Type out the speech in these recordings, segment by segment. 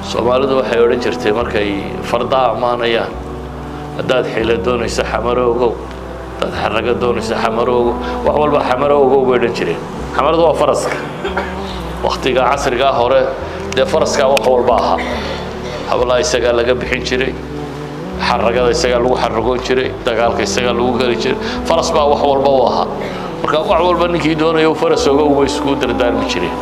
soomaalidu waxay odhan jirtay markay fardaa ammaanayaan haddaad xila doonayso xamaro ogow haddaad xarago doonayso xamaro ogow wax walba xamaro ogow bay odhan jireen xamaradu waa faraska waktiga casrigaa hore dee faraskaa wax walba ahaa hablaha isagaa laga bixin jiray xaragada isagaa lagu xaragoon jiray dagaalka isagaa lagu geli jiray faras baa wax walba u ahaa marka wax walba ninkii doonaya u faras ogow bay isku dardaarmi jireen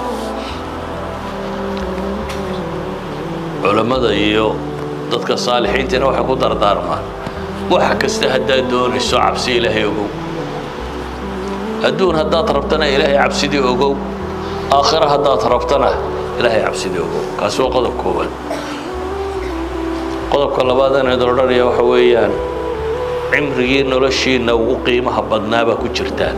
culammada iyo dadka saalixiintiina waxay ku dardaarmaan wax kasta haddaad doonayso cabsi ilaahay ogow adduun haddaad rabtana ilaahay cabsidii ogow aakhira haddaad rabtana ilaahay cabsidii ogow kaasi waa qodob koowaad qodobka labaadana idin odhanaya waxa weeyaan cimrigii noloshiinna ugu qiimaha badnaabaa ku jirtaan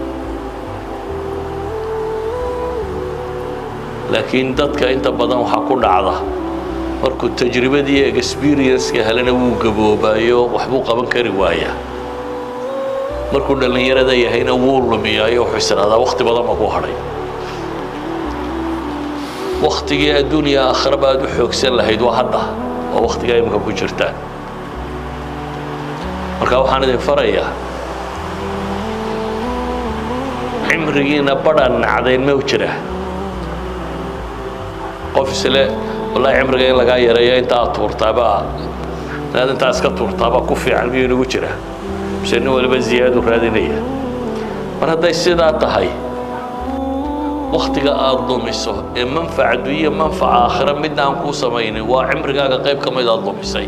laakiin dadka inta badan waxaa ku dhacda markuu tajribadii experience-ka helana wuu gaboobaayo waxbuu qaban kari waayaa markuu dhallinyarada yahayna wuu lumiyaayo wuxuu isdhahdaa wakti badan ma ku hadhay waktigii adduuniya aakhiraba aad u xoogsan lahayd waa hadda oo waktigaa imika ku jirtaan marka waxaan idin farayaa cimrigiina badhan nacdayn ma jira qof isle wallahi cimriga in lagaa yareeyo inta aad tuurtaabaa inaad intaa iska tuurtaabaa ku fiican miyuu inagu jira mise nin waliba ziyaadu raadinaya mar hadday sidaa tahay waktiga aada dumiso ee manfac adduunya manfaca aakhira midna aan kuu samaynin waa cimrigaaga qayb ka mid aad dumisay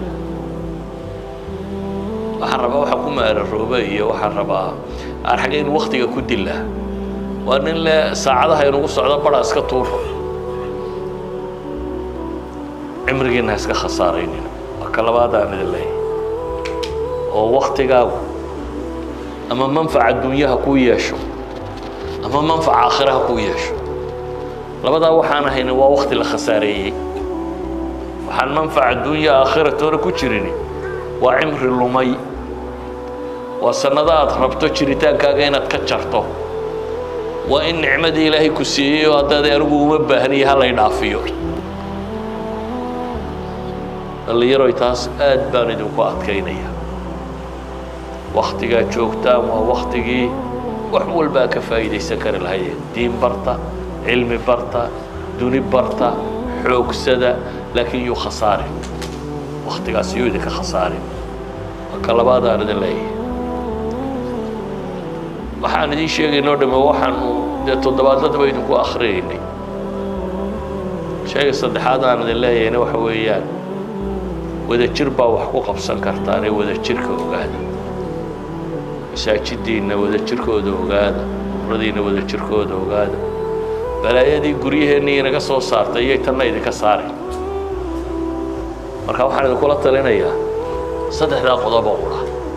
waxaan rabaa waxa ku maararooba iyo waxaan rabaa aan xagga in waktiga ku dila waa nin le saacadaha inugu socdo badhaa iska tuuro cimrigiina ha iska khasaaraynin waa ka labaadaan idin leeyahay oo waktigaagu ama manfac adduunyaha kuu yeesho ama manfac aakhira ha kuu yeesho labadaa waxaan ahayni waa wakti la khasaareeyey waxaan manfac adduunya aakhira toona ku jirin waa cimri lumay waa sannado aad rabto jiritaankaaga inaad ka jarto waa in nicmadii ilaahay ku siiyey oo haddaad anigu uma baahniya ha lay dhaafiyo dhallinyaroy taas aad baan idinku adkaynaya waktigaad joogtaan waa waktigii wax walbaa ka faa'iidaysan kari lahaydeen diin barta cilmi barta duni barta xoogsada laakiin yuu khasaarin waktigaas yuu idinka khasaarin waa ka labaadaan idin leeyahay waxaan idiin sheegaynoo dhamme waxaanu dee toddobaadladaba idinku akhriyaynay sheega saddexaad aan idin leeyahayna waxa weeyaan wadajir baa wax ku qabsan kartaan ee wadajirka ogaada masaajidiinna wadajirkooda ogaada uradiinna wadajirkooda ogaada balaayadii guryaheennii inaga soo saartay iyay tanna idinka saari marka waxaan idinkula talinayaa saddexdaa qodobo qura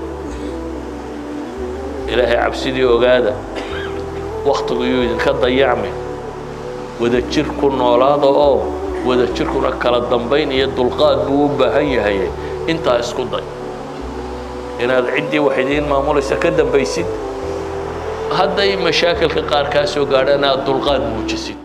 ilaahay cabsidii ogaada wakhtigu yuu idinka dayacmi wadajir ku noolaada oo wadajirkuna kala dambayn iyo dulqaad buu u baahan yahay intaa isku day inaad ciddii wax idiin maamulaysa ka dambaysid hadday mashaakilka qaar kaa soo gaadhaan aad dulqaad muujisid